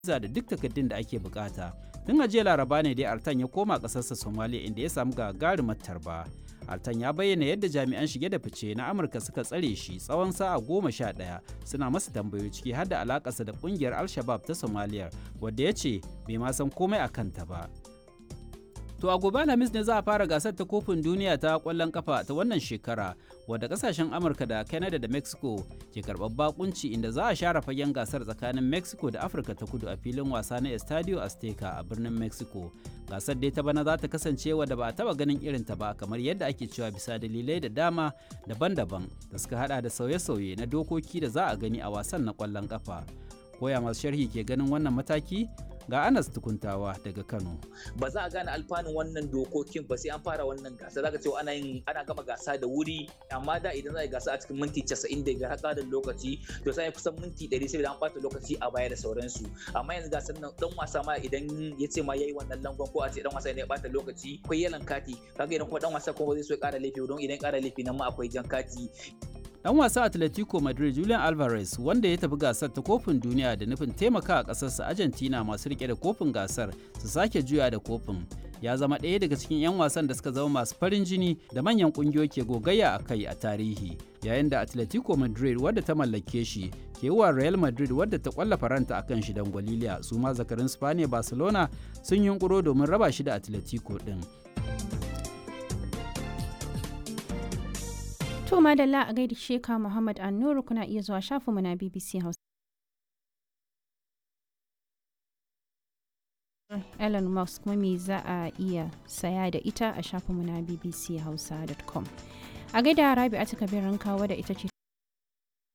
da duk takardun da ake bukata. Tun a jiya laraba ne dai Altan ya koma ƙasarsa Somalia inda ya samu gagarumar tarba. Altan ya bayyana yadda jami'an shige da fice na Amurka suka tsare shi tsawon sa'a goma sha ɗaya suna masa tambayoyi ciki har da alakarsa da ƙungiyar Al-Shabab ta Somalia wadda ya ce bai ma san komai a kanta ba. To a gobe Alhamis ne za a fara gasar ta kofin duniya ta kwallon kafa ta wannan shekara wadda kasashen Amurka da Canada da Mexico ke karɓar bakunci inda za a share fagen gasar tsakanin Mexico da Afirka ta kudu a filin wasa na Estadio Azteca a birnin Mexico. Gasar dai ta bana za ta kasance wadda ba a taba ganin irin ta ba kamar yadda ake cewa bisa dalilai da dama daban-daban da suka hada da sauye-sauye na dokoki da za a gani a wasan na kwallon kafa. Koya masu sharhi ke ganin wannan mataki ga Anas tukuntawa daga Kano. Ba za a gane alfanun wannan dokokin ba sai an fara wannan gasa zaka cewa ana yin ana gama gasa da wuri amma da idan za a yi gasa a cikin minti 90 da haka da lokaci to sai kusan minti 100 sai an bata lokaci a baya da sauransu amma yanzu gasar nan dan wasa ma idan ya ce ma yayi wannan langon ko a ce dan wasa ne ya bata lokaci akwai yalan kati kaga idan kuma dan wasa kuma zai so ya kara laifi don idan kara laifi nan ma akwai jan kati Dan wasa Atletico Madrid Julian Alvarez wanda ya tafi gasar ta kofin duniya da nufin taimaka a ƙasarsa Argentina masu rike da kofin gasar su sake juya da kofin. Ya zama ɗaya daga cikin 'yan wasan da suka zama masu farin jini da manyan ƙungiyoyi ke gogayya a kai a tarihi. Yayin da Atletico Madrid wadda ta mallake shi ke wa Real Madrid wadda ta kwalla faranta akan shi don Gwaliliya su ma zakarin Spaniya Barcelona sun yunkuro domin raba shi da Atletico ɗin. To madalla a gaida Sheka Muhammad Annuru kuna iya zuwa shafinmu na BBC Hausa. Elon Musk kuma me za a iya saya da ita a shafinmu na bbchausa.com. A gaida Rabi a kabirin kawo da ita ce